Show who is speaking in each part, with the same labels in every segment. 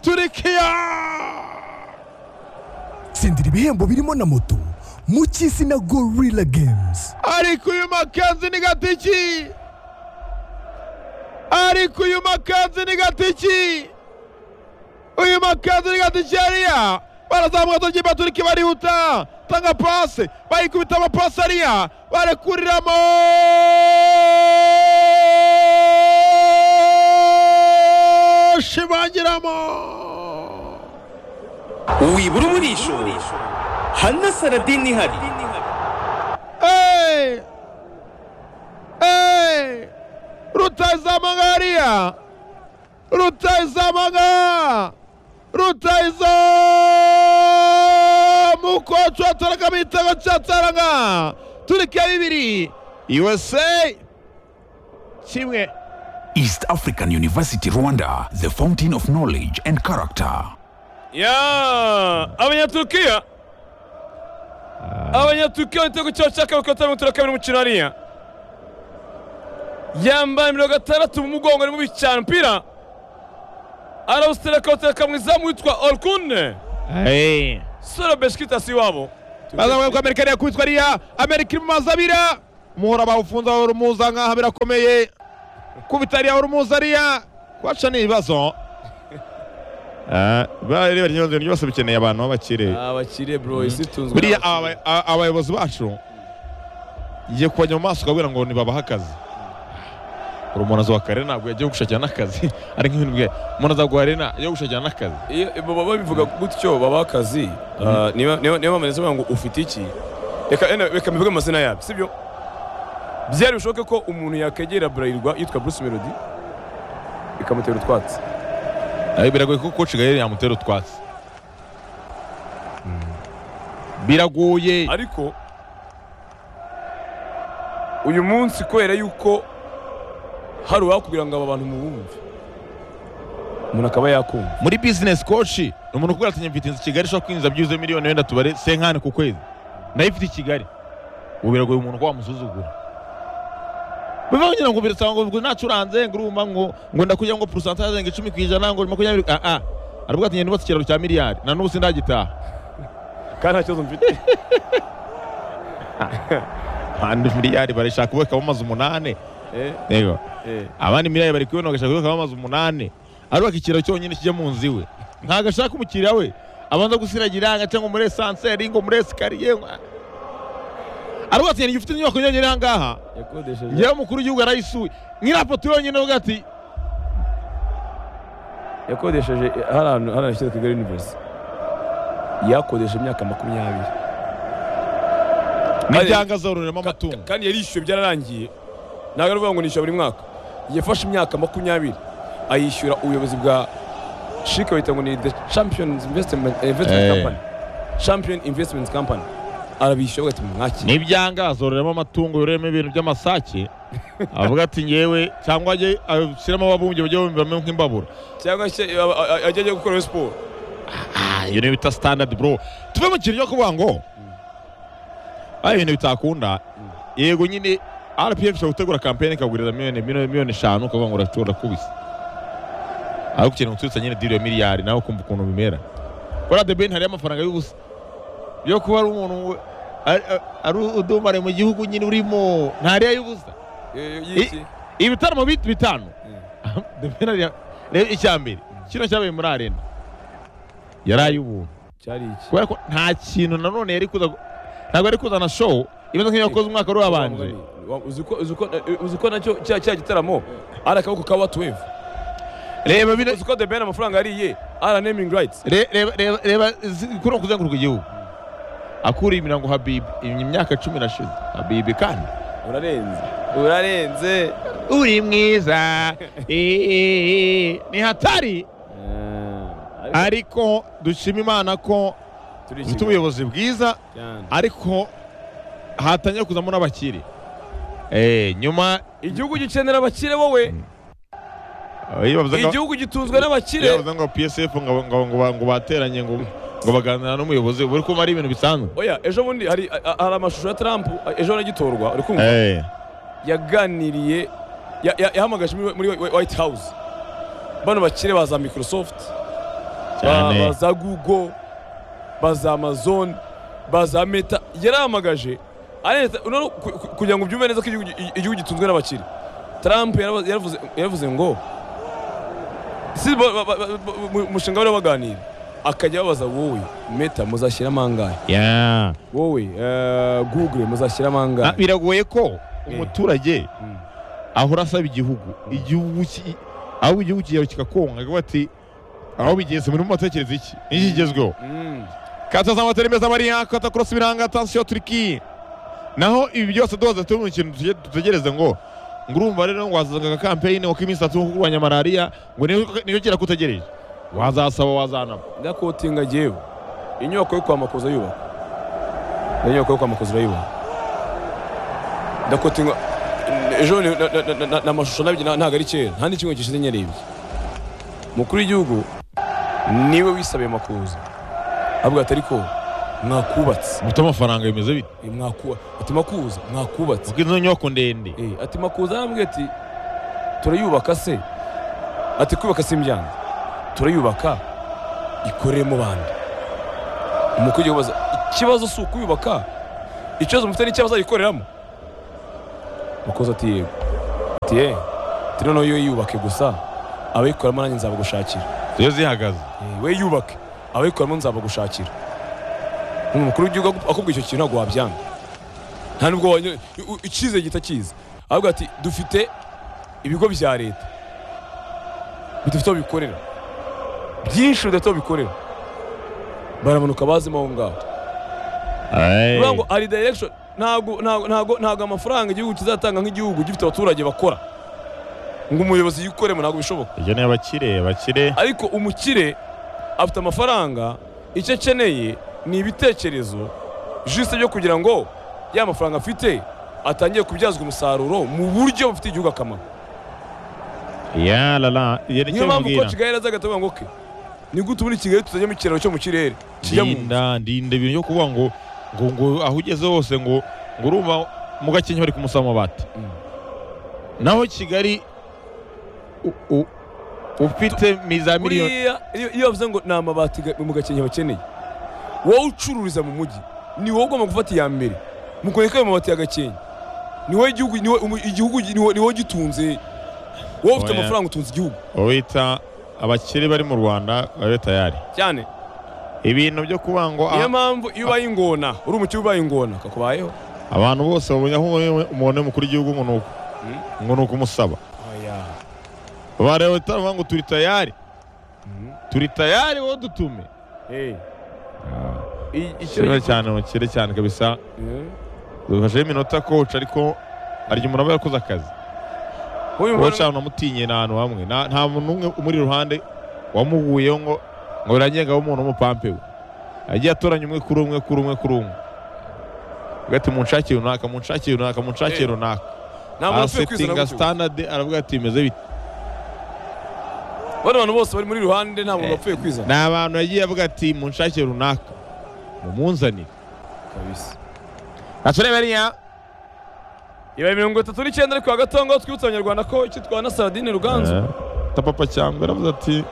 Speaker 1: turukiya
Speaker 2: tsindira ibihembo birimo na moto mu cy'isi na gorilla games
Speaker 1: ariko uyu makanzu ni gatiki ariko uyu makanzu ni gatiki uyu makanzu ni gatiki yariya barazamuka tugiye baturike barihuta tanga pase bayikubita amapasi ariya barekuriramo shibangiramo
Speaker 3: wibura umurisho hano saradini ihari
Speaker 1: Hey! Hey! rutayizamanga hariya rutayizamanga rutayiza mukoci wataragamo igitego cya taranga turike bibiri usa kimwe
Speaker 4: East African University Rwanda, the fountain of knowledge and character.
Speaker 3: ya abanyaturukiya abanyaturukiya igitego cyabo cya kabiri kuri mirongo itanu na kabiri umukino hariya yambaye mirongo itandatu mu mugongo arimo bicana umupira arawutereka awutereka mu izamu witwa orukune sora beshikitasi iwabo
Speaker 1: bazamuka ko amerika yakubitwa ariya amerika iri mu mazi abira muhora bawufunze aho rumuza nkaho birakomeye kubita ariya aho rumuza ariya kwaca ni ibibazo bareba ryose ryose bikeneye abantu b'abakire
Speaker 3: abakire bro isi itunzwe
Speaker 1: buriya aba- a- abayobozi bacu igiye kubajya mu maso ukabwira ngo ntibabahe akazi buri umuntu azuba kare ntabwo yagiye gushakira n'akazi ari nk'ibintu bwe umuntu azaguha rena yo gushakira n'akazi
Speaker 3: iyo iyo baba bivuga gutyo babaha akazi ah, niba niba niba bameze bavuga ngo ufite iki reka reka- reka mbivuge amazina yabo sibyo byari bishoboke ko umuntu yakegera burayirwa yitwa bruce melody bikamutera utwatsi
Speaker 1: Eh, biragoye ko coach gaheri yamutera utwatsi biragoye
Speaker 3: ariko uyu munsi kubera yuko hari uwakubwira ngo aba bantu mubumve umuntu akaba yakumva
Speaker 1: muri business coach ni umuntu ukubwira ati mfite inzu i kigali ishobora kwinjiza byibuze miliyoni wenda tubare senkani ku kwezi nayifite i kigali ubu biragoye umuntu ko wamusuzugura bivangira ngo birasanga ngo nacuranze ngo urumva ngo ngo ndakugira ngo purusantaje ngo icumi ku ijana ngo makumyabiri ah ah aravuga ati ngenda ubatse ikiraro cya miliyari na n'ubu sindagitaha
Speaker 3: kandi nta kibazo mfite
Speaker 1: abandi miliyari barashaka kubakamo amazu umunani
Speaker 3: Eh,
Speaker 1: yego
Speaker 3: eh.
Speaker 1: abandi miliyari bari kubona bagashaka kubakamo amazu umunani arubaka ikiraro cyonyine kijya mu nzu iwe ntabwo ashaka umukiriya we abanza gusiragira ngo cyangwa muri esanseri ngo muri esikariye ngo- aravuga ati ufite inyubako yonyine aha ngaha
Speaker 3: yakodesheje
Speaker 1: yewe umukuru w'igihugu arayisuye nyirapoto yonyine avuga ati
Speaker 3: yakodesheje hari ahantu hari ahantu kigali university yakodeshe imyaka makumyabiri
Speaker 1: n'ibyanga zororeramo amatungo
Speaker 3: kandi yari yishyuwe byararangiye ntabwo ari ukuvuga ngo nishyura buri mwaka yafashe imyaka makumyabiri ayishyura ubuyobozi bwa shike bahita ngo ni the champions investment, eh, investment
Speaker 1: Eh.
Speaker 3: company champion investment company arabishyura avuga ati mwakire
Speaker 1: n'ibyanga zororeramo amatungo yororeramo ibintu by'amasake avuga ati ngewe cyangwa ajye ashyiramo ababumbyi bajya bumvamo nk'imbabura
Speaker 3: cyangwa se a- a- a- ajya ajya gukora siporo
Speaker 1: Ah, iyo niyo bita standard bro tuve mu kintu cyo kuvuga ngo ari ibintu bitakunda yego nyine rpf ishobora gutegura kampeni ikagurira miliyoni miliyoni miliyoni eshanu ukavuga ngo uracyo urakubise ariko ikintu guturutsa nyine diri ya miliyari nawe ukumva ukuntu bimera buriya the ben hariyo amafaranga y'ubusa yo kuba ari umuntu ari- ari udumare mu gihugu nyine urimo ntariya y'ubusa
Speaker 3: Eh, y'iki?
Speaker 1: ibitaramo bit- bitanu The Ben hariya- reba icya mbere kino cyabaye muri arena yari ay'ubuntu
Speaker 3: cyari iki
Speaker 1: kubera ko nta kintu nanone yari kuza gu- ntabwo yari kuzana show imeze nk'iyo yakoze umwaka wari wabanje
Speaker 3: Wa- uzi ko- uzi ko- eh, uzi ko nacyo cya cya gitaramo ari akaboko ka watuwevu
Speaker 1: reba bino
Speaker 3: uzi ko the ben amafaranga yariye ara naming rights
Speaker 1: re- reba reba reba zi- kuri uku kuzenguruka igihugu akuriye imirango habibi imyaka cumi nashize habibi kandi
Speaker 3: urarenze urarenze
Speaker 1: uri mwiza ni hatari ariko dushima imana ko dufite ubuyobozi bwiza ariko hatangiye kuzamo n'abakire Eh, nyuma
Speaker 3: igihugu gikenera abakire wowe
Speaker 1: iyo bavuze ngo-
Speaker 3: igihugu gitunzwe n'abakire
Speaker 1: yavuze ngo PSF ngo ngo ngo ba- ngo bateranye ngo ngo baganira n'umuyobozi buri kumva ari ibintu bisanzwe
Speaker 3: oya ejo bundi hari a- a- hari amashusho ya trump a- ejo aragitorwa uri kumva
Speaker 1: eh
Speaker 3: yaganiriye ya- ya- yahamagaje muri muri White House bano bakire baza microsoft
Speaker 1: Cyane.
Speaker 3: ba za google ba za amazon ba za meta yarahamagaje areta no kugira ngo ubyumve neza ko igihugu gi- igihugu gitunzwe n'abakire trump yaraba- yaravuze yaravuze ngo si bo- ba- ba- ba- ba- mu- mushinga bari baganira akajya ababaza wowe meta muzashyiramo angahe
Speaker 1: Yeah.
Speaker 3: wowe eh, google muzashyiramo
Speaker 1: Ah,
Speaker 3: angahe
Speaker 1: biragoye ko umuturage
Speaker 3: Mm.
Speaker 1: ahora asaba igihugu igihugu ki- aho igihugu kigero kikakonga akavuga ati aho bigeze muri mutekereza iki niki kigezweho
Speaker 3: Mm.
Speaker 1: kata z'amatari meza mariya kata korosi biranga tansiyo turiki naho ibi byose duhoze turi mu kintu tuje- dutegereze ngo ngo urumva rero ngo wazazaga kampeyini ngo k'iminsi itatu nko kurwanya malariya ngo niyo- niyo kira kutegereje wazasaba wazanaba
Speaker 3: ndakotinga jyewe inyubako yo kwa makuza yubaka inyubako yo kwa makuza urayibona ndakotinga ejo ni- na- na- na- na- na- ni amashusho nabyo na- ntabwo ari kera nta n'ikigo gishize nyarebye mukuru w'igihugu niwe wisabiye makuza avuga ati ariko mwakubatse
Speaker 1: mufite amafaranga bimeze bite
Speaker 3: Eh, mwakuba ati makuza mwakubatse
Speaker 1: kuko izo nyubako ndende
Speaker 3: Eh, ati makuza arambwira ati turayubaka se ati kubaka si imbyanza turayubaka ikoreremo bandi umukuru w'igihugu abaza ikibazo si ukuyubaka ikibazo mufite ni ikibazo ayikoreramo makuza ati yego ati ye ati noneho yo yubake gusa abayikoramo nanjye nzabagushakira
Speaker 1: iyo zihagaze
Speaker 3: Eh, we yubake abayikoramo nzabagushakira umukuru w'igihugu aku- akubwira icyo kintu ntabwo wabyanga nta nubwo wanyo- u- u- icyizere gihita kiza avuga ati dufite ibigo bya leta bidafite aho bikorera byinshi bidafite aho bikorera baramanuka bazimo aho ngaho bivuga ngo ari direction ntabwo ntabwo ntabwo ntabwo amafaranga igihugu kizatanga nk'igihugu gifite abaturage bakora ngo umuyobozi yikoremo ntabwo bishoboka
Speaker 1: ibyo ni abakire abakire
Speaker 3: ariko umukire afite amafaranga icyo akeneye ni ibitekerezo jisite byo kugira ngo ya mafaranga afite atangiye kubyazwa umusaruro mu buryo bufitiye igihugu akamaro
Speaker 1: ya rara iyo ni
Speaker 3: niyo
Speaker 1: cyo
Speaker 3: mpamvu ko
Speaker 1: mubwira
Speaker 3: kigali azaga atavuga ngo ke ni gute ubundi kigali tutajyamo ikiraro cyo mu kirere kijya mu
Speaker 1: ndinda ndinda ibintu byo kuvuga ngo ngo ngo aho ugeze hose ngo ngo urumva mu gakenke bari kumusaba amabati
Speaker 3: Mm.
Speaker 1: naho kigali u- u- ufite mi- za miliyoni
Speaker 3: buriya iyo- iyo bavuze ngo ni amabati ga- mu gakenke bakeneye wowe ucururiza mu mujyi ni wowe ugomba gufata iya mbere mu kureka ayo mabati ya gakenke ni wowe igihugu ni wowe umu- igihugu ni wowe- ni wowe ugitunze wowe ufite
Speaker 1: Oya.
Speaker 3: amafaranga utunze igihugu
Speaker 1: wita abakire bari mu rwanda babe tayari
Speaker 3: cyane
Speaker 1: ibintu byo kuvuga ngo ah,
Speaker 3: niyo mpamvu iyo ubaye ingona uri umukire ubaye ingona kakubayeho
Speaker 1: abantu bose babonye aho umuntu- umuntu w'umukuru w'igihugu ngo ni uku
Speaker 3: Mm.
Speaker 1: ngo ni ukumusaba bareba utavuga ngo turi tayari
Speaker 3: Mhm.
Speaker 1: turi tayari wowe dutume
Speaker 3: Eh, i- icyo
Speaker 1: kireba cyane umukire cyane kabisa
Speaker 3: Eh,
Speaker 1: dufasheho iminota coach ariko harya umuntu aba yarakoze akazi
Speaker 3: uyu
Speaker 1: wowe
Speaker 3: mbona-
Speaker 1: cyane unamutinye ni ahantu hamwe nta nta muntu umwe umuri iruhande wamuhuyeho ngo ngo birangenga aho umuntu w'umupampe we yagiye atoranya umwe kuri umwe kuri umwe kuri umwe avuga ati munshakire runaka munshakire runaka munshakire
Speaker 3: Eh,
Speaker 1: runaka
Speaker 3: nta muntu ukwiye kwizana
Speaker 1: asetinga
Speaker 3: gutyo.
Speaker 1: standard aravuga ati imeze bite
Speaker 3: bano bantu bose bari muri ruhande nta muntu
Speaker 1: Eh.
Speaker 3: wapfuye kwizana
Speaker 1: ni abantu yagiye avuga ati munshakire runaka mumunzanire
Speaker 3: kabisa
Speaker 1: aturebe ariya
Speaker 3: ibaye mirongo itatu n'icyenda ariko hagati aho ngaho twibutsa abanyarwanda ko icyo twana saradine ruganzu
Speaker 1: Eh, tapapa cyangwa aravuze ati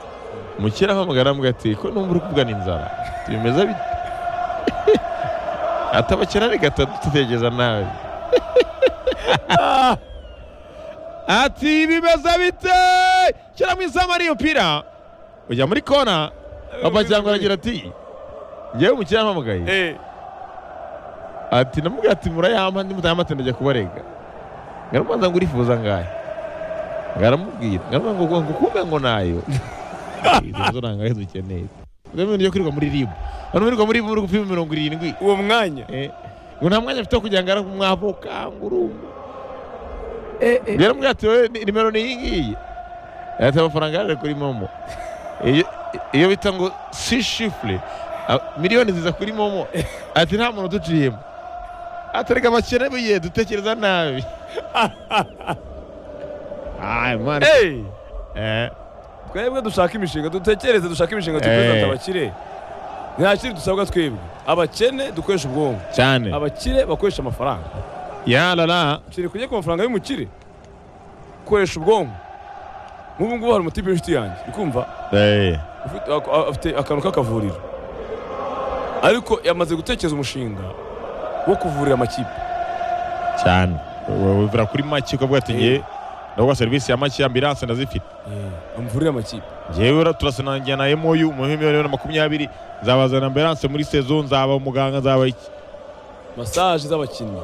Speaker 1: mukira ahamagara avuga ati ko numva uri kuvugana inzara bimeze bite atabakira reka tutegereza nawe ati bimeze bite shyiramo izamu ari umupira ujya muri kona papa cyangwa aragira ati ngewe umukira ampamagaye
Speaker 3: Eh,
Speaker 1: ati namubwira ati murayampa ndi mutayamate ndajya kubarega ngaramubanza ngo urifuza ngahe ngaramubwira ngaramubanza ngo ngo kumbe ngo nayo izo nanga hizo ukeneye rero ibintu byo kwirirwa muri ribu abantu birirwa muri ribu muri gupima mirongo irindwi
Speaker 3: uwo mwanya
Speaker 1: Eh, ngo nta mwanya afite wo kugira ngo aramwe mwavuka ngo urumva byaramubwira ati wowe ni- nimero ni iyi ngiyi ati amafaranga yaje kuri momo Iyo- iyo bita ngo si shifure miliyoni ziza kuri momo ati nta muntu uduciyemo atareka abakene biye dutekereza nabi Ay, man.
Speaker 3: Eh,
Speaker 1: Eh,
Speaker 3: twebwe dushaka imishinga dutekereze dushake imishinga dutekereze
Speaker 1: Eh.
Speaker 3: abakire nta kiri dusabwa twebwe abakene dukoresha ubwonko
Speaker 1: cyane
Speaker 3: abakire bakoresha amafaranga
Speaker 1: yarara
Speaker 3: kiri kujya ku mafaranga y'umukire koresha ubwonko nk'ubu ngubu hari umutipe w'inshuti yanjye uri kumva ufite- ak- a- afite akantu k'akavuriro ariko yamaze gutekereza umushinga wo kuvurira amakipe
Speaker 1: cyane wivura kuri make ukavuga ati
Speaker 3: Eh.
Speaker 1: ngewe ndavuga serivisi ya make ambilanse ndazifite
Speaker 3: amuvurire amakipe
Speaker 1: ngewe turasanangira na MOU mu miliyoni bibiri na makumyabiri nzabazana ambilanse muri sezo nzaba umuganga nzaba iki
Speaker 3: masaje z'abakinnyi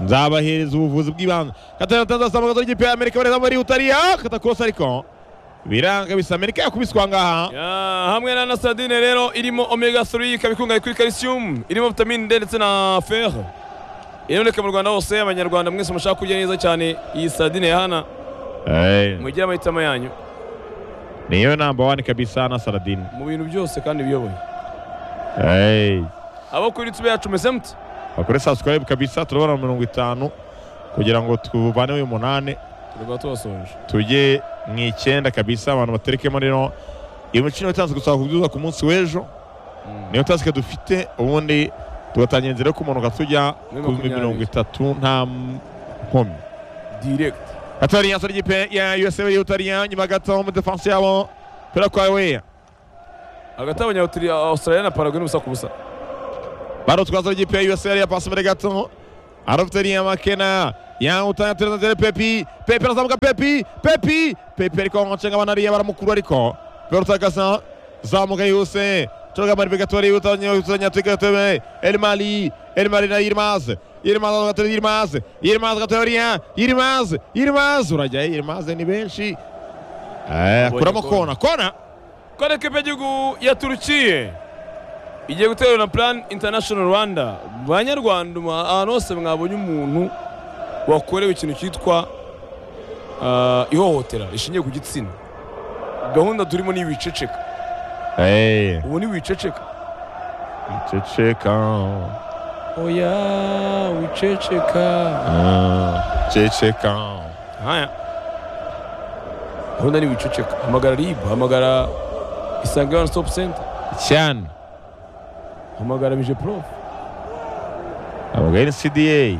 Speaker 1: nzabahereza ubuvuzi bw'ibanze katatazasamaga ry'ipe ya Amerika bareza muri Utalia katakosa ariko biranga bisa Amerika yakubiswa ngaha
Speaker 3: Ya, hamwe na nasadine rero irimo omega 3 ikaba ikungahaye kuri calcium irimo vitamine D ndetse na fer iboneka mu rwanda hose abanyarwanda mwese mushaka kurya neza cyane iyi sadine ya hana
Speaker 1: Eh,
Speaker 3: mugire amahitamo yanyu
Speaker 1: niyo namba wani kabisa na Saladin
Speaker 3: mu bintu byose kandi biyoboye
Speaker 1: Eh,
Speaker 3: abo kuri tube yacu mese mute
Speaker 1: bakore subscribe kabisa turabona mirongo itanu kugira ngo tuvane uyu munani
Speaker 3: turaba tubasoje
Speaker 1: tujye mu icyenda kabisa abantu baterekemo rero iyo mikino itanze gusaba kubyuza ku munsi w'ejo niyo tasike dufite ubundi tugatangira inzira yo kumanuka tujya
Speaker 3: Muri
Speaker 1: ku bihumbi
Speaker 3: makumyabiri.
Speaker 1: mirongo itatu nta nkomyi
Speaker 3: direct
Speaker 1: hatari yasa ry'ipe ya USA y'Ubutaliyani nyuma gato mu defense yabo pera kwa weya
Speaker 3: hagati y'abanyaustralia Australia na paraguay n'ubusa ku busa
Speaker 1: baro twaza ry'ipe ya USA yari yapasi muri gato arafuteri ya makena ya utanatereza nzere pepi pepi arazamuka pepi pepi pepi ariko ncenga abana ariya baramukuru ariko berutagasa zamuka yose turuga mari bigatori utanya utanya tugatebe elmali elmali na yirmaz yirmaz gatori yirmaz yirmaz gatori ya yirmaz yirmaz urajya yirmaz ni benshi eh kuramo kona kona
Speaker 3: kora ekipa y'igihugu ya turukiye igiye guterwa na plan international rwanda banyarwanda mwa- ahantu hose mwabonye umuntu wakorewe ikintu cyitwa ah, ihohotera rishingiye ku gitsina gahunda turimo ni wiceceka
Speaker 1: eh
Speaker 3: ubu ni wiceceka
Speaker 1: ceceka
Speaker 3: oya wiceceka
Speaker 1: ah ceceka
Speaker 3: haya gahunda ni wiceceka hamagara rib hamagara isange one stop center
Speaker 1: cyane
Speaker 3: hamagara bije prof
Speaker 1: abagari ni CDA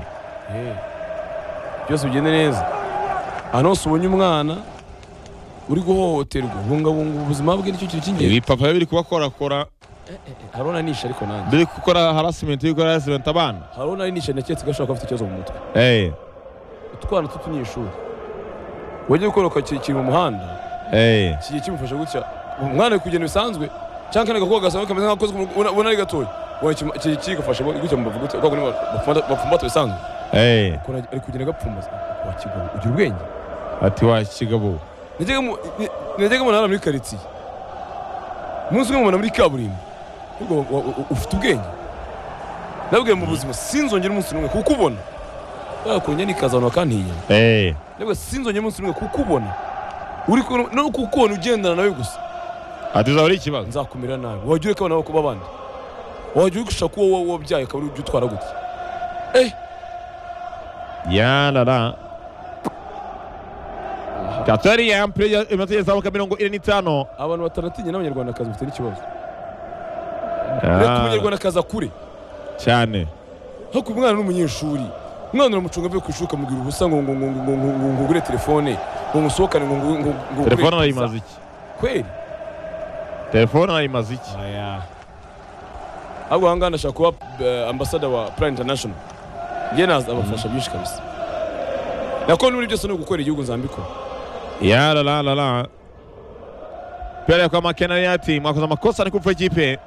Speaker 3: Eh, byose bigende neza ahantu hose ubonye umwana uri guhohoterwa bungabunga ubuzima bwe nicyo kintu cy'ingenzi
Speaker 1: ibi papa biri kubakorakora
Speaker 3: harona anisha ariko nanjye
Speaker 1: biri gukora harasimenti biri gukora harasimenti abana
Speaker 3: harona anisha naketse ko ashobora kuba afite ikibazo mu mutwe
Speaker 1: eee
Speaker 3: utwana tw'utunyeshuri wajya gukoroka kiri mu muhanda
Speaker 1: eee
Speaker 3: kigiye kimufasha gutya umwana ari kugenda bisanzwe cyangwa kandi agakobwa gasanzwe kameze nk'akoze ubona ari gatoya kigafasha gutya mu bavuga gutya bapfumbata bisanzwe
Speaker 1: eee
Speaker 3: Ukuntu ari kugenda agapfumbaza wakigabo ugira ubwenge
Speaker 1: ati wa kigabo
Speaker 3: najyaga mu- ni- najyaga mbona hano muri karitsiye umunsi umwe mbona muri kaburimbo ahubwo wa- wa- wa- ufite ubwenge nabwiye mu buzima sinzongera umunsi n'umwe kuko ubona bakunye nikaza bakantinya
Speaker 1: eee
Speaker 3: nabwo sinzongera umunsi n'umwe kuko ubona uri kumwe- no kuko ubona ugendana nawe gusa
Speaker 1: ati uzaba ari ikibazo
Speaker 3: nzakumira nabi wajya ureka abana kuba abandi wajya urusha kuba wowe wabyaye ukaba uri ujya utwara gutya
Speaker 1: yarara katari ya ampere ya imaze izamuka mirongo ine n'itanu
Speaker 3: abantu bataratinya n'abanyarwandakazi bafite n'ikibazo reka
Speaker 1: Ah,
Speaker 3: umunyarwandakazi akure
Speaker 1: cyane
Speaker 3: haku umwana n'umunyeshuri umwana uramucunga avuye ku ishuri ukamubwira ubusa ngo ngo ngo ngo ngo ngo ngo ugure telefone ngo ngusohokane ngo ngo ngo ngo
Speaker 1: telefone
Speaker 3: ugure
Speaker 1: arayimaze iki
Speaker 3: pizza. kweli
Speaker 1: telefone arayimaze iki
Speaker 3: ahubwo ahangaha ndashaka kuba eh, ambasada wa Plan International njye naza abafasha byinshi kabisa nakora n'ibindi byose no gukorera igihugu nzambikora
Speaker 1: yararara pera kwa makena yati mwakoze amakosa ni kupfa ikipe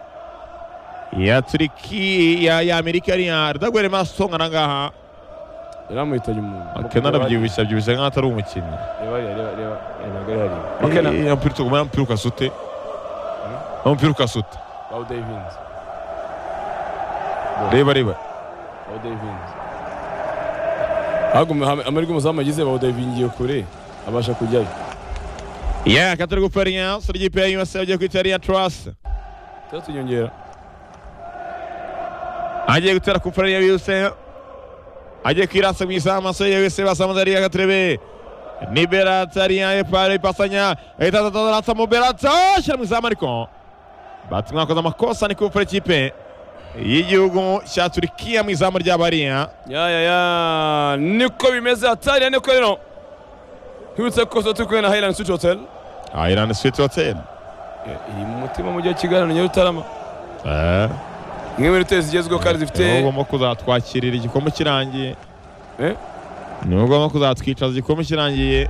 Speaker 1: ya turiki ya, ya amerika yariya ridagwere masonga na ngaha
Speaker 3: yaramuhitanye umuntu
Speaker 1: makena arabyibushye abyibushye nk'aho atari umukinnyi
Speaker 3: reba reba reba reba ntabwo ari hariya makena
Speaker 1: Eh, eh, umupira utuguma umupira ukasute umupira ukasute
Speaker 3: bawu davinzi
Speaker 1: reba reba
Speaker 3: bawu davinzi ahubwo amahirwe umuzamu agize bawu davingiye kure abasha kujyayo
Speaker 1: ya katari gupfa riya sura ikipe ya usa agiye kwita riya turasi
Speaker 3: tujya tunyongera
Speaker 1: agiye gutera ku furari ya USA agiye kwirasa mu izamu amaso ya USA basamuza ariya gatrebe ni Berata ariya epare ipasanya itatata aratsa mu Berata ashyira mu izamu ariko bati mwakoze amakosa ni ku furari ikipe y'igihugu cya Turikiya mu izamu ry'abariya
Speaker 3: ya ya ya niko bimeze hatariya niko rero twibutse ko tuba turi kumwe na hayirani suci hoteli
Speaker 1: Iran Sweet Hotel
Speaker 3: iri mu mutima mu mujyi wa kigali na nyarutarama
Speaker 1: Eh,
Speaker 3: imwe muri hoteli zigezweho kandi zifite
Speaker 1: niwe ugomba kuzatwakirira igikombe kirangiye
Speaker 3: Eh?
Speaker 1: niwe ugomba kuzatwicaza igikombe kirangiye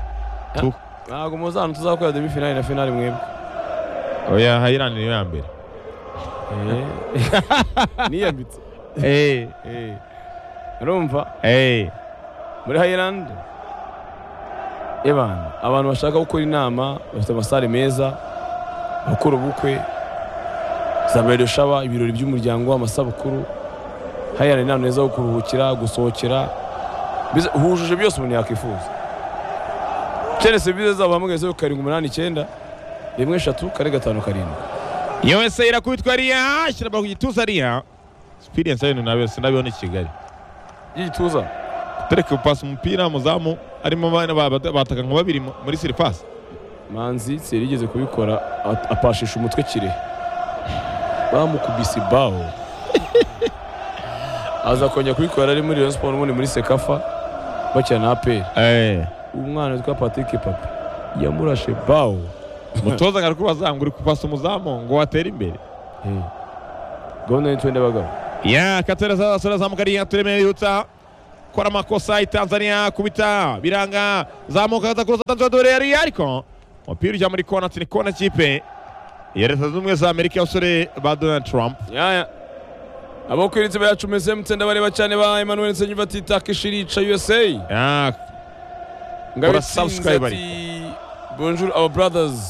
Speaker 3: ntabwo muzana tuzakorera demi finali na finali mwebwe
Speaker 1: oya hayirani niyo ya mbere
Speaker 3: niyambitse
Speaker 1: Eh,
Speaker 3: Eh. urumva
Speaker 1: eh.
Speaker 3: muri hayirandi ebana abantu bashaka gukora inama bafite amasare meza abakora ubukwe za mbere shaba ibirori by'umuryango amasabukuru hayirandi inama neza ho kuruhukira gusohokera Bize- hujuje byose umuntu yakwifuza ukeneye serivisi zabo hamwe zeru karindwi umunani icyenda rimwe eshatu kane gatanu karindwi
Speaker 1: yose irakubitwa ariya shyira ku gituza ariya experience y'ibintu nawe sinabibona i kigali
Speaker 3: y'igituza
Speaker 1: tureke gupasa umupira muzamu harimo abana ba- ba- bataka nka babiri mu- muri siripasi
Speaker 3: manzi serigeze kubikora at- apashisha umutwe kirehe bamukubise ibaho aza kongera kubikora ari muri Rayon Sports ubundi muri sekafa bakina na aperi
Speaker 1: Eh,
Speaker 3: umwana witwa patrick papa yamurashe baho
Speaker 1: umutoza ngo arikubaza ngo uri kupasa umuzamu ngo watere imbere
Speaker 3: Eh. gahunda y'intwende y'abagabo
Speaker 1: ya katereza sarazamuka ariya turemeye yutsa kora amakosa itanzania kubita biranga zamuka aza kuza tanzwa dore ariya ariko umupira ujya muri kona tini kona kipe ya leta zunze ubumwe za amerika y'abasore ba donald trump
Speaker 3: yaya abo ku iritsiba yacu meze mutsinda bareba cyane ba emmanuel nsenyumva ati takishi rica usa
Speaker 1: ya
Speaker 3: Ngabitsinze
Speaker 1: Ora subscribe
Speaker 3: ati, bonjour our brothers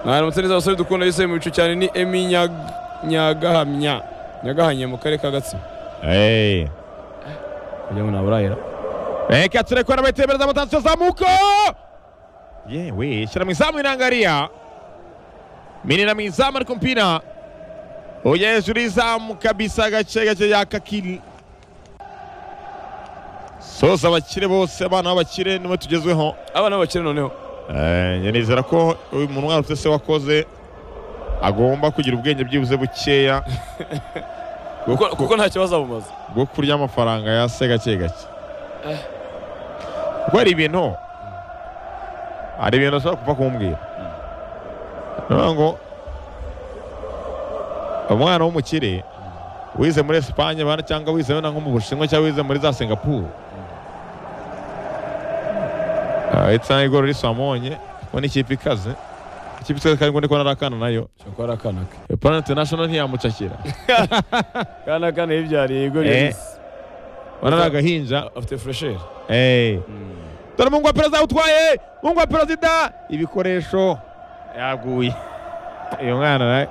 Speaker 3: mwaramutse neza abasore dukunda yise mu bicu cyane ni emi Nyag- nyagahamya nyagahamya mu karere ka gatsibo
Speaker 1: eh
Speaker 3: kugira ngo naburahira
Speaker 1: Reka turekwa n'abatebereza amatansiyo zamuko yewe shyira mu izamu irangariya minira mu izamu ariko umupira ujya hejuru y'izamu kabisa gace gace yakakiri soza abakire bose abana b'abakire niwe tugezweho
Speaker 3: abana b'abakire noneho
Speaker 1: Eh, njye nizera ko uyu muntu mwana ufite se wakoze agomba kugira ubwenge byibuze bukeya
Speaker 3: kuko kuko nta kibazo abumaze
Speaker 1: bwo kurya amafaranga ya se gake gake kuko hari ibintu hari ibintu ushobora kupfa kumbwira niyo ngo umwana w'umukire wize muri esipanye bana cyangwa wize wenda nko mu bushinwa cyangwa wize muri za singapuru ahita igoro risamubonye ngo n'ikipe ikaze ikipe ikaze kandi ngo ndi kubona ari akana nayo
Speaker 3: ushobora kuba ari akana ke
Speaker 1: epana interinashono ntiyamucakira
Speaker 3: akana akana yibyariye igori
Speaker 1: Eh.
Speaker 3: yarisi
Speaker 1: ubona ari agahinja
Speaker 3: afite furesheri
Speaker 1: Eh. dore mungu wa perezida utwaye mungu wa perezida ibikoresho yaguye uyu mwana nawe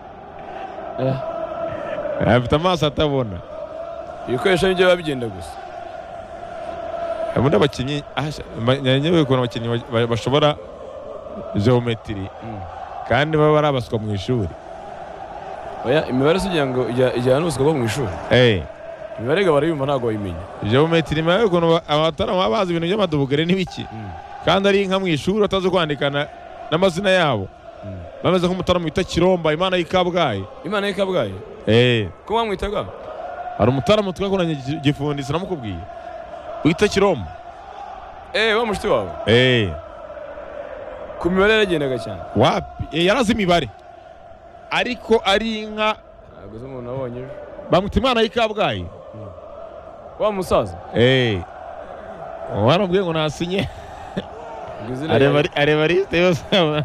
Speaker 1: afite amaso atabona
Speaker 3: ibikoresho nibyo biba bigenda gusa
Speaker 1: ubundi abakinnyi nyewe ukuntu abakinnyi ba- ba- bashobora geometiri
Speaker 3: Mm.
Speaker 1: kandi baba ari abaswa mu ishuri
Speaker 3: oya imibare si kugira ngo ijya- ijyana n'ubuswa bwo mu ishuri
Speaker 1: Eh,
Speaker 3: imibare ga barayumva ntabwo bayimenya
Speaker 1: geometiri nawe ukuntu ba- abatarama baba bazi ibintu by'amadubugere n'ibiki kandi ari inka mu ishuri batazi kwandikana n'amazina yabo
Speaker 3: Mm.
Speaker 1: bameze nk'umutarama wita kiromba imana y'i kabgayi
Speaker 3: imana ye kabgayi
Speaker 1: Eh.
Speaker 3: ko bamwita bwa
Speaker 1: hari umutaramu twakoranye gi- gifundi sinamukubwiye wita kiromo
Speaker 3: eh wa mushiti wawe
Speaker 1: Eh,
Speaker 3: ku mibare yaragendaga cyane
Speaker 1: wapi Eh, yarazi imibare ariko ari inka
Speaker 3: ntabwo se umuntu abonye ejo
Speaker 1: bamwita imana y'i kabgayi
Speaker 3: wa musaza
Speaker 1: Eh, waramubwiye ngo nasinye
Speaker 3: ngo izina
Speaker 1: areba
Speaker 3: yawe-
Speaker 1: ari- areba lisite yose aba-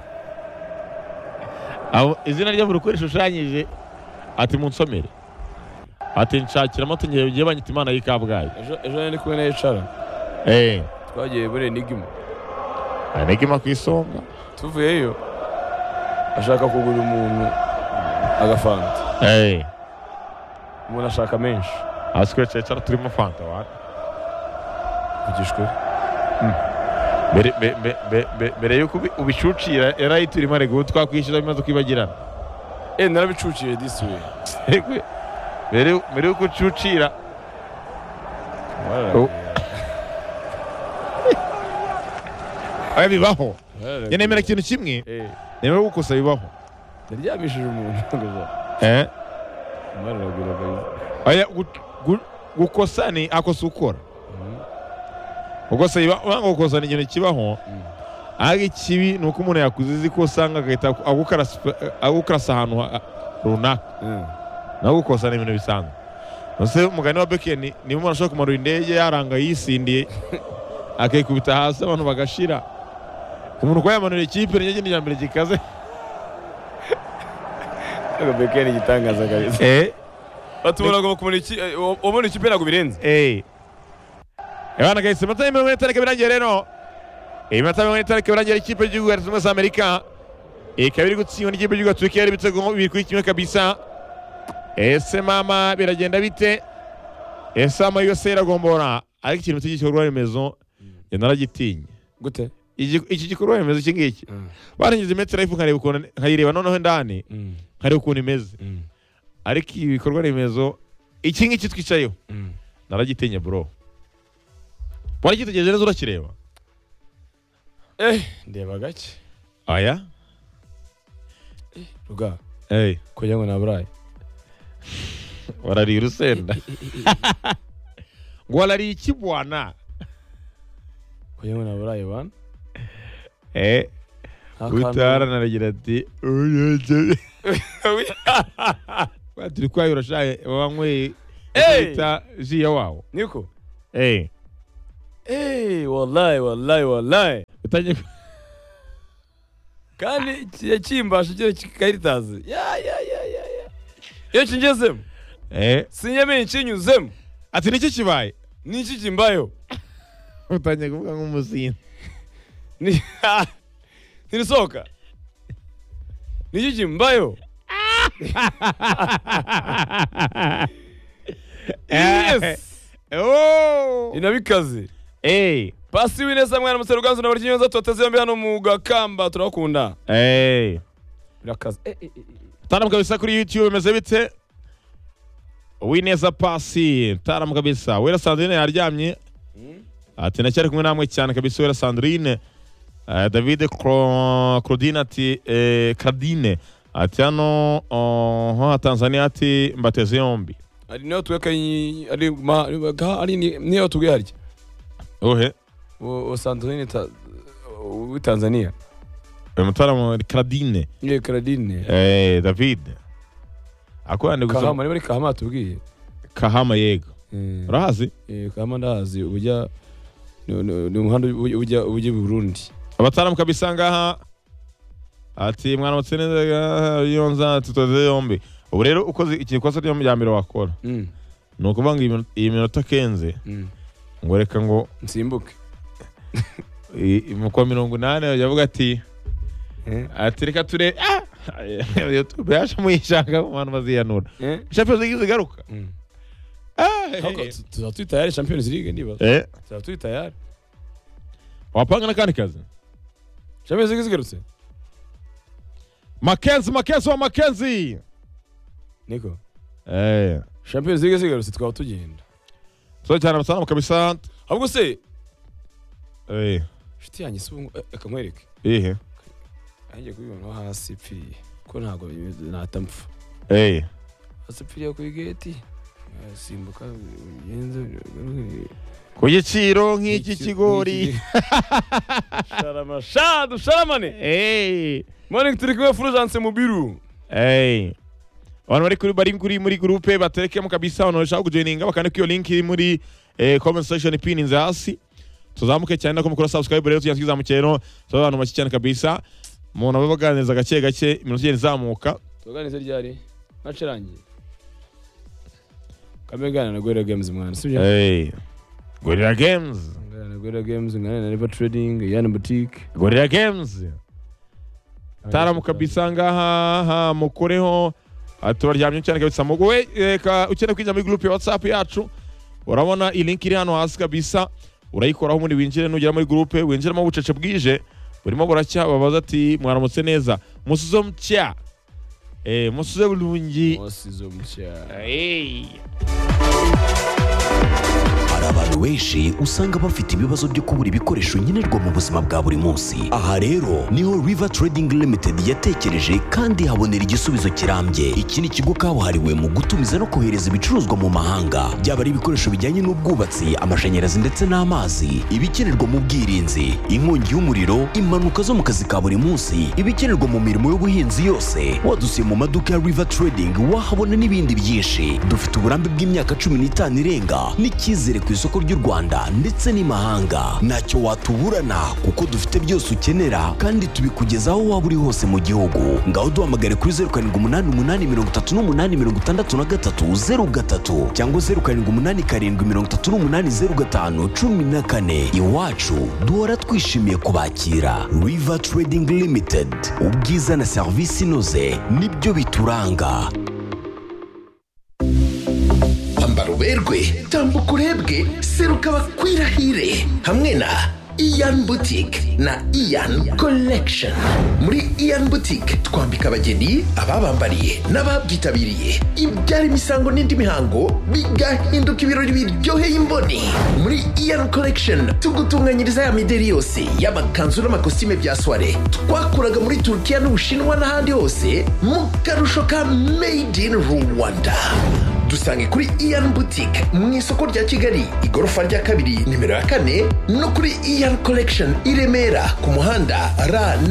Speaker 1: abo- izina rye buri uko rishushanyije ati munsomere ati nshakira amata ngiye ugiye banyita imana y'i kabgayi
Speaker 3: ejo ejo nari ndi kumwe na ecara
Speaker 1: Eh,
Speaker 3: twagiye muri enigima
Speaker 1: anegema ku isonga
Speaker 3: tuvuyeyo ashaka kugura umuntu agafanta
Speaker 1: Eh,
Speaker 3: umuntu ashaka menshi
Speaker 1: hasi kuri cecera turimo fanta wana
Speaker 3: vugishwe
Speaker 1: mbere mbe- mbe- mbe- mbe- mbere yuko ubi- ubishucira yarayita urimo arega ubu twakwishyura bimaze kwibagirana
Speaker 3: eh narabicuciye disi we
Speaker 1: Mbere- mbere mbere yuko ucucira
Speaker 3: Wararaga.
Speaker 1: Oh. aya bibaho
Speaker 3: Wararaga.
Speaker 1: njye nemera ikintu kimwe
Speaker 3: eh
Speaker 1: nemera gukosa bibaho
Speaker 3: yaryamishije umuntu
Speaker 1: Eh?
Speaker 3: mararagiraga
Speaker 1: aya gu- gu- gukosa ni akosa ukora gukosa biba- uranga gukosa ni ikintu kibaho ariko ikibi ni uko umuntu yakuze izi ko usanga agahita agukarasa agukarasa ahantu ha- runaka nawe gukosa ni ibintu bisanzwe Mbese umugani wa Beken niba umuntu ashobora kumanura indege yaranga yisindiye akayikubita hasi abantu bagashira umuntu kuba yamanura ikipe ni ikindi mbere gikaze
Speaker 3: bekeni igitangaza kabisa
Speaker 1: eh
Speaker 3: batubona ngo bakumara iki eh, wabona ikipe ntabwo birenze
Speaker 1: eh abana gahise amata mirongo ine tariki birangiye rero iyi mata mirongo ine tariki birangiye ikipe y'igihugu ya leta zunze ubumwe za amerika ikaba iri gutsindwa n'ikipe y'igihugu ya yari ibitego bibiri kuri kimwe kabisa ese mama biragenda bite ese mama yose iragombora ariko ikintu cy'igikorwa remezo njye naragitinye
Speaker 3: gute
Speaker 1: Iki- iki gikorwa remezo iki ngiki barangiza imetero y'ifu nkareba ukuntu nkayireba noneho indani nkareba ukuntu imeze ariko ibi bikorwa remezo iki ngiki twicayeho naragitinye bro wari kitegereje neza urakireba
Speaker 3: eh ndeba gake
Speaker 1: aya
Speaker 3: ruga
Speaker 1: hey.
Speaker 3: kugira ngo naburaye
Speaker 1: warariye urusenda ngo warariye iki bwana
Speaker 3: kugira ngo naburaye bana
Speaker 1: eh.
Speaker 3: Nta kantu-
Speaker 1: utaranaragira ati "Uyeje." Kwa turi kwayo urashaye wanyweye
Speaker 3: Hey!
Speaker 1: bita jiya wawo
Speaker 3: niko
Speaker 1: Eh.
Speaker 3: eh wallahi wallahi wallahi
Speaker 1: utangiye
Speaker 3: kandi kijya kimbasha igihe kikayitazi ya ya ya ya ya iyo kingezemo
Speaker 1: Eh.
Speaker 3: sinyamenye kinyuzemo
Speaker 1: ati niki kibaye
Speaker 3: ni iki kimbayeho
Speaker 1: utangiye kuvuga nk'umuzinzi
Speaker 3: Ni- ntirisohoka ni iki kimbayeho yes
Speaker 1: Oh!
Speaker 3: inabikaze
Speaker 1: Eh.
Speaker 3: pasi winesa mwana musero ganzo na baryo nyoza tubateze yombi hano mu gakamba turabakunda
Speaker 1: Eh.
Speaker 3: birakaze eh, eh, eh.
Speaker 1: Taramu kabisa kuri YouTube imeze bite? Uwineza pasi, taramu kabisa. Wera Sandrine yaryamye. Ati ndacyari kumwe namwe cyane kabisa Wera Sandrine. Eh, David Cro- Claudine ati eh, Cardine ati hano oh, ha Tanzania ati mbateze yombi.
Speaker 3: ari niyo tuweka yi- ari ma ari ga- ari ni- niyo tuwe harya
Speaker 1: Ohe.
Speaker 3: O- o Sandrine ta o- o Tanzania
Speaker 1: Uyu mutaramu Cardine
Speaker 3: ni Claudine
Speaker 1: eh, David. Akorana
Speaker 3: Kahama
Speaker 1: gusa
Speaker 3: ni muri Kahama tubwiye
Speaker 1: Kahama yego.
Speaker 3: Eh,
Speaker 1: Urahazi?
Speaker 3: eh, Kahama ndahazi ubujya ni- ni ni umuhanda ubu- ujya ujya i Burundi
Speaker 1: abataramu kabisa ngaha ati mwana mutse neza yonza tutoze yombi ubu rero ukoze ikikosa ryo ya mbere wakora
Speaker 3: Mm,
Speaker 1: ni ukuvuga ngo iyi mino- iyi minota kenze
Speaker 3: mm.
Speaker 1: ngo reka ngo
Speaker 3: nsimbuke
Speaker 1: i- i- mu kwa mirongo inani yavuga ati
Speaker 3: Eh,
Speaker 1: ati reka ture yaje muyishaka mu bantu baziyanura
Speaker 3: eh.
Speaker 1: champions league zigaruka
Speaker 3: Mm.
Speaker 1: Ah,
Speaker 3: Ariko
Speaker 1: eh,
Speaker 3: tu- tuzaba turi tayari Champions League niba
Speaker 1: eh
Speaker 3: tuzaba turi tayari
Speaker 1: wapanga n'akandi kazi
Speaker 3: Champions League zigarutse
Speaker 1: makenzi makenzi wa makenzi
Speaker 3: niko
Speaker 1: eh
Speaker 3: Champions League zigarutse twaba tugenda
Speaker 1: so cyane abataramu kabisa
Speaker 3: ahubwo se
Speaker 1: eh
Speaker 3: inshuti yanjye si ubu reka nkwereke
Speaker 1: ihe
Speaker 3: nanjye kubibona hasi ipfiriye ko ntabwo natampfa
Speaker 1: eh
Speaker 3: hasi ipfiriye ku igeti simbuka ugenze
Speaker 1: ku giciro nk'iki kigori
Speaker 3: sharama sha dusharamane
Speaker 1: Hey,
Speaker 3: morning turi kumwe fulgence mubiru
Speaker 1: hey. abantu bari kuri bari kuri muri gurupe baterekemo kabisa abantu bashaka kujoininga bakande kuri iyo link iri muri eh, comment section ipininze hasi tuzamuke cyane nako mukora subscribe rero tujya twizamukiye rero tuba abantu bake cyane kabisa umuntu aba baganiriza gake gake iminota igenda izamuka
Speaker 3: tuganirize ryari nacirangiye kamwe gana na gorira games mwana sibyo
Speaker 1: hey. gorilla games
Speaker 3: ngana na gorira games ngana na river trading yana boutique
Speaker 1: gorilla games taramu kabisa ngaha ha, mukoreho Ah, turaryamye cyane kabisa muguwe reka ukeneye kwinjira muri group ya whatsapp yacu urabona iyi link iri hano hasi kabisa urayikoraho ubundi winjire nugera muri group winjiremo bucece bwije burimo buracya babaza ati mwaramutse neza musuze mutya eh musuze bulungi
Speaker 3: wasizo mucyaro
Speaker 1: Hey.
Speaker 5: hari abantu benshi usanga bafite ibibazo byo kubura ibikoresho nkenerwa mu buzima bwa buri munsi aha rero niho river trading limited yatekereje kandi habonera igisubizo kirambye iki ni ikigo kabuhariwe mu gutumiza no kohereza ibicuruzwa mu mahanga byaba ari ibikoresho bijyanye n'ubwubatsi amashanyarazi ndetse n'amazi ibikenerwa mu bwirinzi inkongi y'umuriro impanuka zo mu kazi ka buri munsi ibikenerwa mu mirimo y'ubuhinzi yose wadusiye mu maduka ya river trading wahabona n'ibindi byinshi dufite uburambe bw'imyaka cumi n'itanu irenga n'icyizere ku isoko ry'u rwanda ndetse n'imahanga ntacyo watuburana kuko dufite byose ukenera kandi tubikugeza aho waba uri hose mu gihugu ngaho duhamagare kuri zeru karindwi umunani umunani mirongo itatu n'umunani mirongo itandatu na gatatu zeru gatatu cyangwa zeru karindwi umunani karindwi mirongo itatu n'umunani zeru gatanu cumi na kane iwacu duhora twishimiye kubakira river trading limited ubwiza na serivisi inoze nibyo bituranga
Speaker 6: ambara uberwe tambuka urebwe seruka bakwirahire hamwe na iyan butike na iyan collection muri iyan butike twambika abageni ababambariye n'ababyitabiriye ibyara imisango n'indi mihango bigahinduka ibirori biryoheye imboni muri iyan collection tugutunganyiriza ya mideri yose y'amakanzu n'amakositime bya soiree twakuraga muri turukiya n'ubushinwa n'ahandi hose mu karusho ka made in rwanda dusange kuri iyan butike mu isoko rya kigali igorofa rya kabiri nimero ya kane no kuri iyan collection i remera ku muhanda rn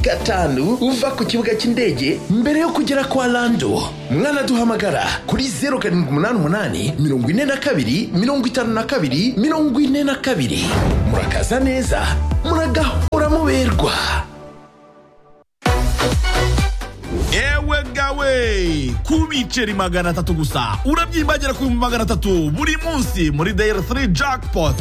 Speaker 6: gatanu uva ku kibuga cy'indege mbere yo kugera kwa lando mwanaduhamagara kuri zeru karindwi umunani umunani mirongo ine na kabiri mirongo itanu na kabiri mirongo ine na kabiri murakaza neza muragahora muberwa
Speaker 7: ewe gawe ku biceri magana atatu gusa urabyimbagera ku bihumbi magana atatu buri munsi muri dayari 3 jackpot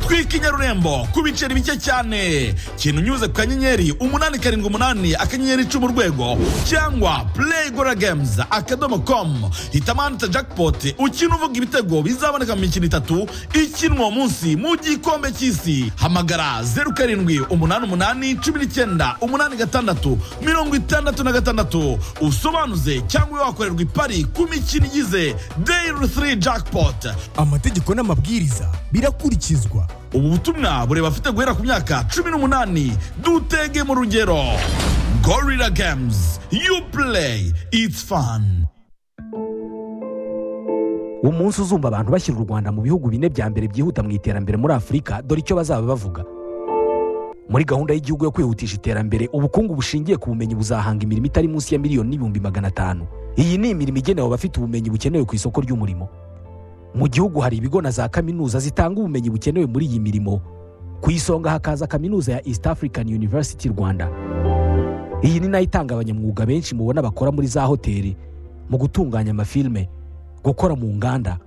Speaker 7: twika inyarurembo ku biceri bike cyane kintu unyuze ku kanyenyeri umunani karindwi umunani akanyenyeri icumi urwego cyangwa play gora games akadomo com hitamo ahanditse jackpot ukina uvuga ibitego bizaboneka mu mikino itatu ikinwa uwo munsi mu gikombe cy'isi hamagara zeru karindwi umunani umunani cumi n'icyenda umunani gatandatu mirongo itandatu na gatandatu usobanuze cyangwa wakorerwa ipari ku mikino igize dayiri 3 jackpot
Speaker 2: amategeko n'amabwiriza birakurikizwa
Speaker 7: ubu butumwa bureba afite guhera ku myaka cumi n'umunani dutege mu rugero gorilla games you play it's fun
Speaker 8: umunsi uzumva abantu bashyira u rwanda mu bihugu bine bya mbere byihuta mu iterambere muri afurika dore icyo bazaba bavuga muri gahunda y'igihugu yo kwihutisha iterambere ubukungu bushingiye ku bumenyi buzahanga imirimo itari munsi ya miliyoni n'ibihumbi magana atanu iyi ni imirimo igenewe abafite ubumenyi bukenewe ku isoko ry'umurimo mu gihugu hari ibigo na za kaminuza zitanga ubumenyi bukenewe muri iyi mirimo ku isonga hakaza kaminuza ya east african university rwanda iyi ni nayo itanga abanyamwuga benshi mubona bakora muri za hoteli mu gutunganya amafilme gukora mu nganda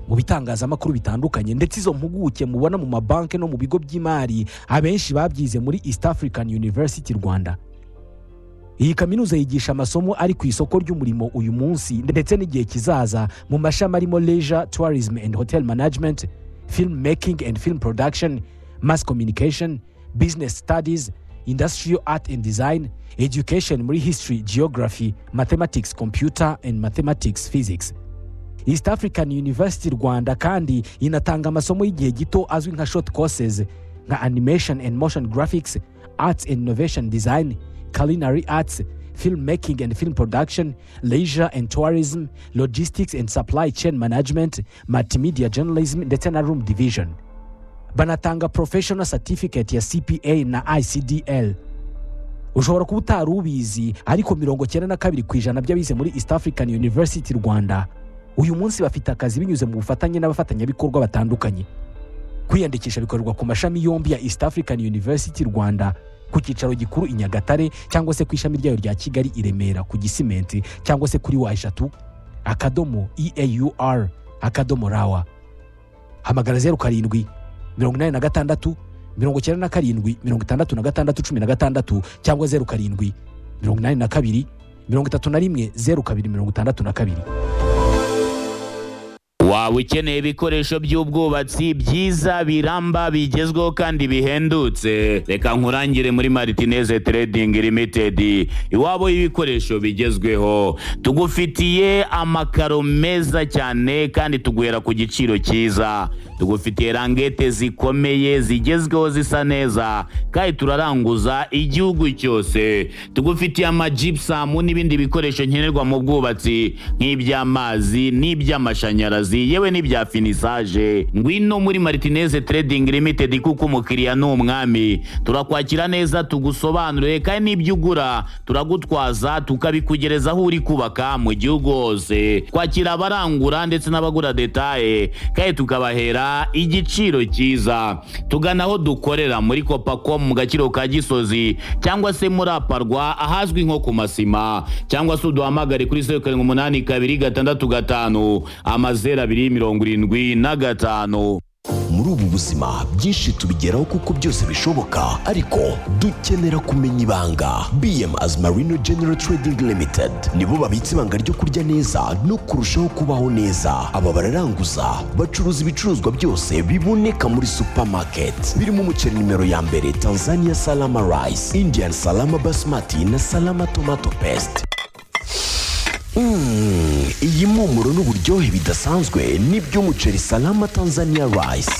Speaker 8: mu bitangazamakuru bitandukanye ndetse izo mpuguke mubona mu mabanki no mu bigo by'imari abenshi babyize muri east african university rwanda iyi kaminuza yigisha amasomo ari ku isoko ry'umurimo uyu munsi ndetse n'igihe kizaza mu mashami arimo leisure tourism and hotel management film making and film production mass communication business studies industrial art and design education muri history geography mathematics computer and mathematics physics east african university rwanda kandi inatanga amasomo y'igihe gito azwi nka short courses nka animation and motion graphics arts and innovation design culinary arts film making and film production leisure and tourism logistics and supply chain management multimedia journalism ndetse na room division banatanga professional certificate ya cpa na icdl ushobora kuba utari ubizi ariko mirongo cyenda na kabiri ku ijana by'abize muri east african university rwanda uyu munsi bafite akazi binyuze mu bufatanye n'abafatanyabikorwa batandukanye kwiyandikisha bikorerwa ku mashami yombi ya east african university rwanda ku cyicaro gikuru i nyagatare cyangwa se ku ishami ryayo rya kigali i remera ku gisimenti cyangwa se kuri wa eshatu akadomo eaur akadomo rawa hamagara zeru karindwi mirongo inani na gatandatu mirongo icyenda na karindwi mirongo itandatu na gatandatu cumi na gatandatu cyangwa zeru karindwi mirongo inani na kabiri mirongo itatu na rimwe zeru kabiri mirongo itandatu na kabiri
Speaker 9: waba ukeneye ibikoresho by'ubwubatsi byiza biramba bigezweho kandi bihendutse reka nkurangire muri maritineze trading limited iwabo y'ibikoresho bigezweho tugufitiye amakaro meza cyane kandi tuguhera ku giciro cyiza tugufitiye rangete zikomeye zigezweho zisa neza kandi turaranguza igihugu cyose tugufitiye amajipusamu n'ibindi bikoresho nkenerwa mu bwubatsi nk'iby'amazi n'iby'amashanyarazi yewe n'ibya finisaje ngwino muri maritineze trading limited kuko umukiriya ni umwami turakwakira neza tugusobanurire kandi n'ibyo ugura turagutwaza tukabikugereza aho uri kubaka mu gihugu hose twakira abarangura ndetse n'abagura detaye kandi tukabahera igiciro cyiza tugana aho dukorera muri kopako mu gaciro ka gisozi cyangwa se muri aparwa ahazwi nko ku masima cyangwa se uduhamagare kuri zeru karindwi umunani kabiri gatandatu gatanu amazeru abiri mirongo irindwi na gatanu
Speaker 5: muri ubu buzima byinshi tubigeraho kuko byose bishoboka ariko dukenera kumenya ibanga bm as marino general trading limited nibo babitse ibanga ryo kurya neza no kurushaho kubaho neza aba bararanguza bacuruza ibicuruzwa byose biboneka muri supermarket birimo umuceri nimero ya mbere tanzania salama rice indian salama basmati na salama tomato paste Mm, iyi mpumuro n'uburyohe bidasanzwe nibyo umuceri salama tanzania rice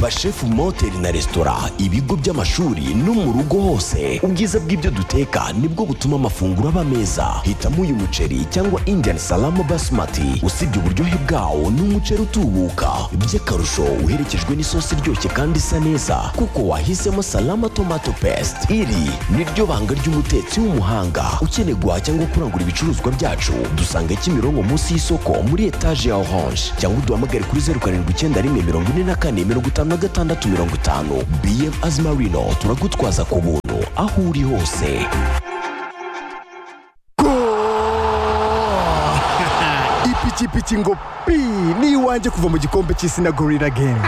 Speaker 5: bashefu mu mahoteli na resitora ibigo by'amashuri no mu rugo hose ubwiza bw'ibyo duteka nibwo butuma amafunguro aba meza hitamo uyu muceri cyangwa indian salama basmati usibye uburyohe bwawo ni umuceri utubuka by'akarusho uherekejwe n'isosi iryoshye kandi isa neza kuko wahisemo salama tomato paste iri ni ryo banga ry'umutetsi w'umuhanga ukeneye guhaha cyangwa kurangura ibicuruzwa byacu dusanga kimironko munsi y'isoko muri etaje ya orange cyangwa uduhamagare kuri zeru karindwi icyenda rimwe mirongo ine na kane mirongo itanu na gatandatu mirongo itanu bm azimarino turagutwaza ku buntu aho uri hose
Speaker 2: ipikipiki ngo pi ni iwanjye kuva mu gikombe cy'isi na gorira gemu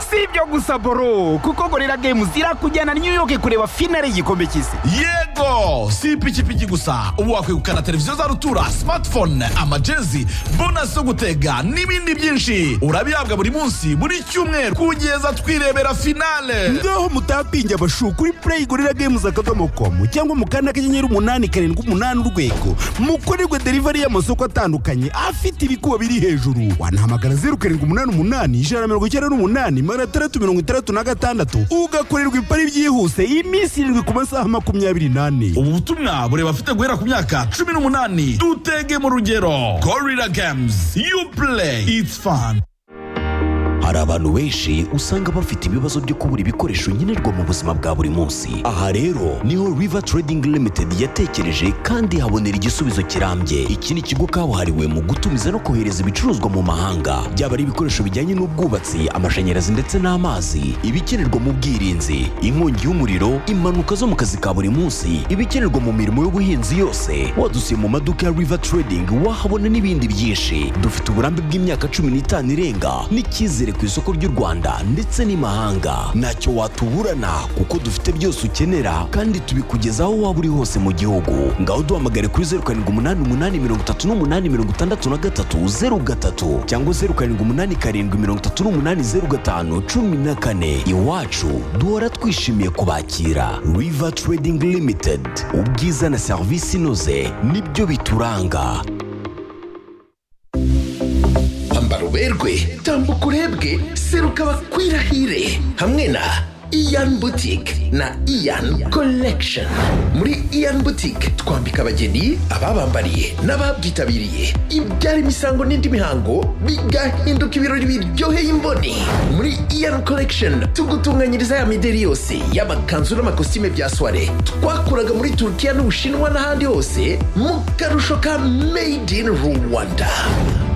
Speaker 10: si ibyo gusa boro kuko gorira gemu zirakujyana new york kureba finale y'igikombe cy'isi
Speaker 7: yego si ipikipiki gusa ubu wakwegukana televiziyo za rutura smartphone amajezi bonasi zo gutega n'ibindi byinshi urabihabwa buri munsi buri cyumweru kugeza twirebera finale
Speaker 2: ngaho mutapinge abashu kuri play gorira games akadomo komu cyangwa mu kanda kanyenyeri umunani karindwi umunani urwego mukorerwe delivery y'amasoko atandukanye afite ibikuba biri hejuru wanahamagara zeru karindwi umunani umunani ijana na mirongo icyenda n'umunani magana atandatu mirongo itandatu na gatandatu ugakorerwa ipari byihuse iminsi irindwi ku masaha makumyabiri n'ane
Speaker 7: ubu butumwa bureba afite guhera ku myaka cumi n'umunani dutege mu rugero gorira games you play it's fun
Speaker 5: hari abantu benshi usanga bafite ibibazo byo kubura ibikoresho nkenerwa mu buzima bwa buri munsi aha rero niho river trading limited yatekereje kandi habonera igisubizo kirambye iki ni ikigo kabuhariwe mu gutumiza no kohereza ibicuruzwa mu mahanga byaba ari ibikoresho bijyanye n'ubwubatsi amashanyarazi ndetse n'amazi ibikenerwa mu bwirinzi inkongi y'umuriro impanuka zo mu kazi ka buri munsi ibikenerwa mu mirimo y'ubuhinzi yose wadusiye mu maduka ya river trading wahabona n'ibindi byinshi dufite uburambe bw'imyaka cumi n'itanu irenga n'icyizere ku isoko ry'u Rwanda ndetse n'imahanga ntacyo watuburana kuko dufite byose ukenera kandi tubikugeza aho waba uri hose mu gihugu ngaho duhamagare kuri zeru karindwi umunani umunani mirongo itatu n'umunani mirongo itandatu na gatatu zeru gatatu cyangwa zeru karindwi umunani karindwi mirongo itatu n'umunani zeru gatanu cumi na kane iwacu duhora twishimiye kubakira river trading limited ubwiza na serivisi inoze nibyo bituranga
Speaker 6: kwambara uberwe tambuka urebwe seruka bakwirahire hamwe na iyan butike na iyan collection muri iyan butike twambika abageni ababambariye n'ababyitabiriye ibyara imisango n'indi mihango bigahinduka ibirori biryoheye imboni muri iyan collection tugutunganyiriza ya mideri yose y'amakanzu n'amakositime bya soire twakuraga muri turukiya n'ubushinwa n'ahandi hose mu karusho ka made in rwanda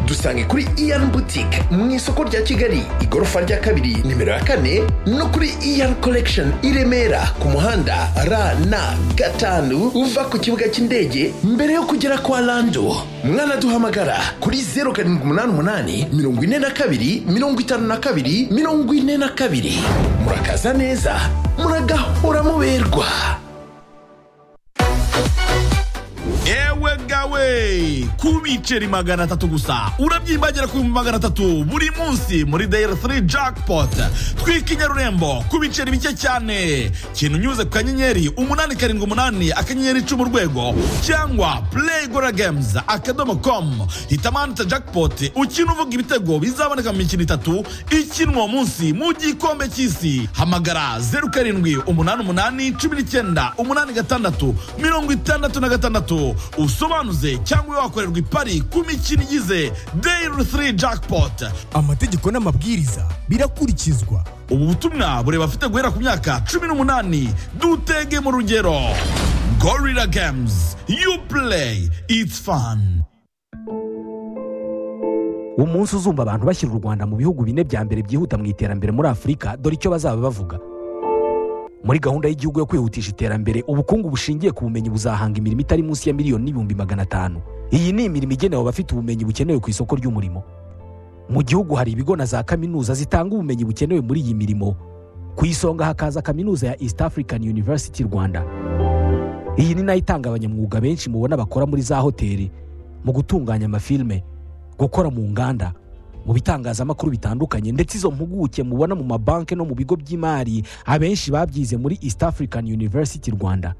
Speaker 6: dusange kuri iyan butike mu isoko rya kigali igorofa rya kabiri nimero ya kane no kuri iyan collection i remera ku muhanda rn gatanu uva ku kibuga cy'indege mbere yo kugera kwa lando mwanaduhamagara kuri zeru karindwi umunani umunani mirongo ine na kabiri mirongo itanu na kabiri mirongo ine na kabiri murakaza neza muragahora muberwa
Speaker 7: ewe gawe gawe ku biceri magana atatu gusa urabyibagera ku bihumbi magana atatu buri munsi muri dayari furi jackpot twika i nyarurembo ku biceri bike cyane kintu unyuze ku kanyenyeri umunani karindwi umunani akanyenyeri icumi urwego cyangwa play gora games akadomo com hitamo ahanditse jackpot ukina uvuga ibitego bizaboneka mu mikino itatu ikinwa uwo munsi mu gikombe cy'isi hamagara zeru karindwi umunani umunani cumi n'icyenda umunani gatandatu mirongo itandatu na gatandatu usobanuze cyangwa ube wakorerwa ipari ku mikino igize dayiri furi jackpot
Speaker 2: amategeko n'amabwiriza birakurikizwa
Speaker 7: ubu butumwa bureba afite guhera ku myaka cumi n'umunani dutege mu rugero gorira games you play it's fun
Speaker 8: umunsi uzumva abantu bashyira u rwanda mu bihugu bine bya mbere byihuta mu iterambere muri afurika dore icyo bazaba bavuga muri gahunda y'igihugu yo kwihutisha iterambere ubukungu bushingiye ku bumenyi buzahanga imirimo itari munsi ya miliyoni n'ibihumbi magana atanu iyi ni imirimo igenewe abafite ubumenyi bukenewe ku isoko ry'umurimo mu gihugu hari ibigo na za kaminuza zitanga ubumenyi bukenewe muri iyi mirimo ku isonga hakaza kaminuza ya east african university rwanda iyi ni nayo itanga abanyamwuga benshi mubona bakora muri za hoteli mu gutunganya amafilme gukora mu nganda mu bitangazamakuru bitandukanye ndetse izo mpuguke mubona mu mabanki no mu bigo by'imari abenshi babyize muri east african university rwanda